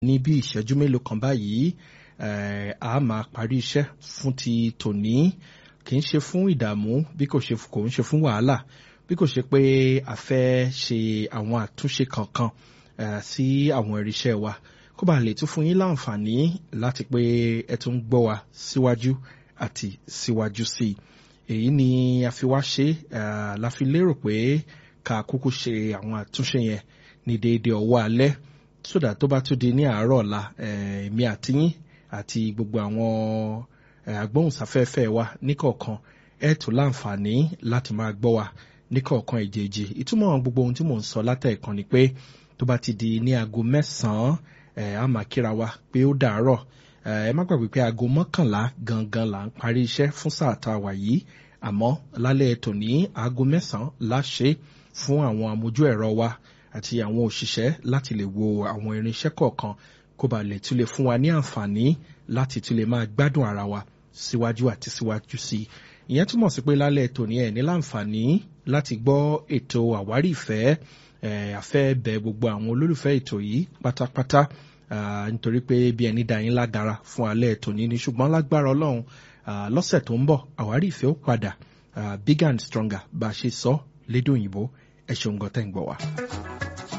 ní bí ìṣẹ́jú mélòó kan báyìí a máa parí iṣẹ́ fún ti tòní kì í ṣe fún ìdààmú bí kò ṣe kò ń ṣe fún wàhálà bí kò ṣe pé a fẹ́ ṣe àwọn àtúnṣe kankan sí àwọn irinṣẹ́ wa kó bá lè tún fún yín láǹfààní láti pé ẹ tún gbọ́ wa síwájú àti síwájú sí i èyí ni a fi wá ṣe la fi lérò pé ká kúkú ṣe àwọn àtúnṣe yẹn ní déédéé ọwọ́ alẹ́ sódà tó bá tún di ní àárọ̀ ọ̀la èmi àti yín àti gbogbo àwọn agbóhùnsáfẹ́fẹ́ wa níkọ̀ọ̀kan ẹ̀ tún láǹfààní láti máa gbọ́ wa níkọ̀ọ̀kan èjèèjì ìtumọ̀ gbogbo ohun tí mò ń sọ látẹ̀ẹ̀kan ni pé tó bá ti di ní aago mẹ́sàn-án a máa kíra wa pé ó dàárọ̀ ẹ má gbàgbé pé aago mọ́kànlá gangan là ń parí iṣẹ́ fún sáà tá a wà yìí àmọ́ lálẹ́ tòní aago mẹ́sàn-án láṣẹ fún àwọn amójú ẹ̀rọ wa àti àwọn òṣìṣẹ́ láti lè wo àwọn irinṣẹ́ kọ̀ọ̀kan kó ba lè tún lè fún wa ní àǹfààní láti tún lè máa gbádùn ara wa síwájú àti síwájú sí i ìyẹn túmọ̀ sí pé lálẹ́ tòní ẹ̀ ní láǹfààní láti gbọ́ ètò àwárí ìfẹ́ àfẹ́ bẹ gbogbo àwọn olólùfẹ́ ètò yìí pátápátá nítorí pé bí ẹni dá yín lágara fún alẹ́ tòní ni ṣùgbọ́n lágbára ọlọ́run lọ́sẹ̀ tó ń bọ̀ àwárí ìfẹ́ ó padà big and stronger bá a ṣe sọ lédè òyìnbó ẹ ṣeun gan tẹ́ ń gbọ́ wa.